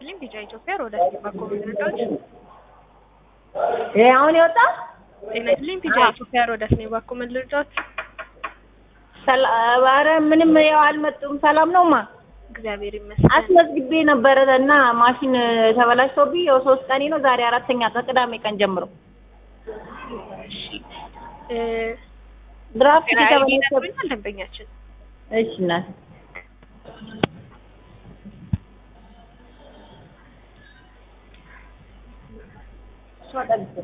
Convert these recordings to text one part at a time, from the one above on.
ይስጥልኝ ቢጫ ኢትዮጵያ ሮዳ ሲባኮ መረዳዎች ይሄ አሁን የወጣ ጤና ይስጥልኝ ቢጫ ኢትዮጵያ ሮዳ ሲባኮ መረዳዎች ኧረ ምንም ያው አልመጡም። ሰላም ነውማ እግዚአብሔር ይመስገን። አስመዝግቤ ነበረ እና ማሽን ተበላሽቶብኝ ያው ሶስት ቀኔ ነው ዛሬ አራተኛ ከቅዳሜ ቀን ጀምሮ እሺ እ ድራፍት ጤና አይዲ ተበላሽቶብኝ ነግሮኛል ደንበኛችን እሺ እናት እሷ ጠብቅ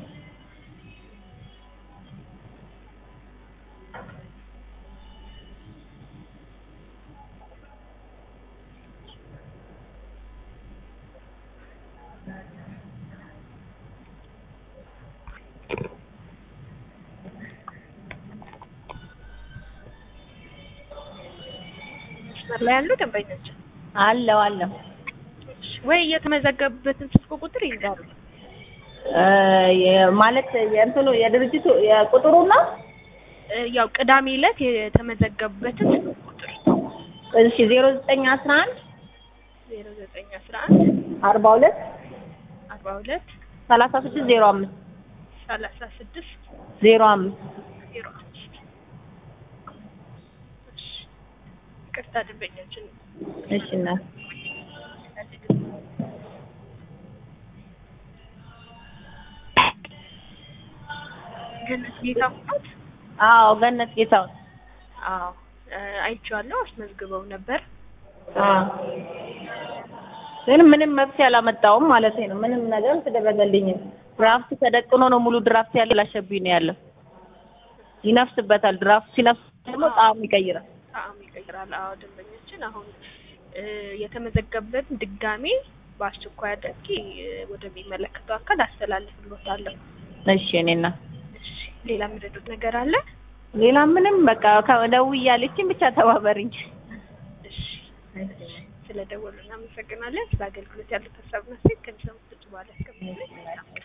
መስመር ላይ ያሉ ደንበኛችን አለው አለው እሺ፣ ወይ የተመዘገቡበትን ስልክ ቁጥር ይንገሩ። እ የ- ማለት የእንትኑ የድርጅቱ የቁጥሩ ነው። እ ያው ቅዳሜ ዕለት የተመዘገቡበትን ስልክ ቁጥር እሺ ዜሮ ዘጠኝ አስራ አንድ ዜሮ ዘጠኝ አስራ አንድ አርባ ሁለት አርባ ሁለት ሰላሳ ስድስት ዜሮ አምስት ሰላሳ ስድስት ዜሮ አምስት ዜሮ አምስት እሺ፣ ይቅርታ ደንበኛችን እሺ እናት ግን ጌታሁን አዎ ገነት ጌታውን አዎ እ አይቼዋለሁ። አስመዝግበው ነበር። አዎ ግን ምንም መፍትሄ አላመጣውም ማለት ነው። ምንም ነገር አልተደረገልኝም። ድራፍት ተደቅኖ ነው ሙሉ ድራፍት ያለ ላሸብኝ ነው ያለው። ይነፍስበታል። ድራፍት ሲነፍስ ደግሞ ጣዕም ይቀይራል። ጣዕም ይቀይራል። አዎ ደንበኛችን አሁን እ የተመዘገበበትን ድጋሜ በአስቸኳይ አድርጌ እ ወደሚመለከተው አካል አስተላልፍልዎታለሁ። እሺ እኔና እሺ ሌላ የምረዱት ነገር አለ? ሌላ ምንም በቃ ከደውዬ ያለችኝ ብቻ ተባበሪኝ። እሺ ስለ ደወሉ እናመሰግናለን። ስለ አገልግሎት ያሉት ሀሳብና ሴት ከሚሰሙት በኋላ እስከምንገናኝ